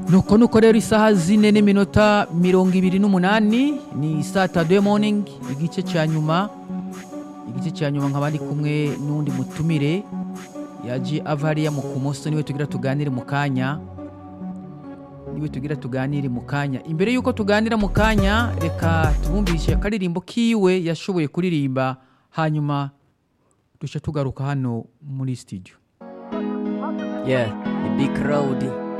nuko nuko rero isaha zine n'iminota mirongo ibiri n'umunani ni satade moningi igice cya nyuma igice cya nyuma nkaba ari kumwe n'undi mutumire yaje ava hariya mu kumoso niwe tugira tuganire mu kanya niwe tugira tuganire mu kanya imbere y'uko tuganira mu kanya reka tubumvishe akaririmbo kiwe yashoboye kuririmba hanyuma duce tugaruka hano muri sitidiyo yeah ni big crowd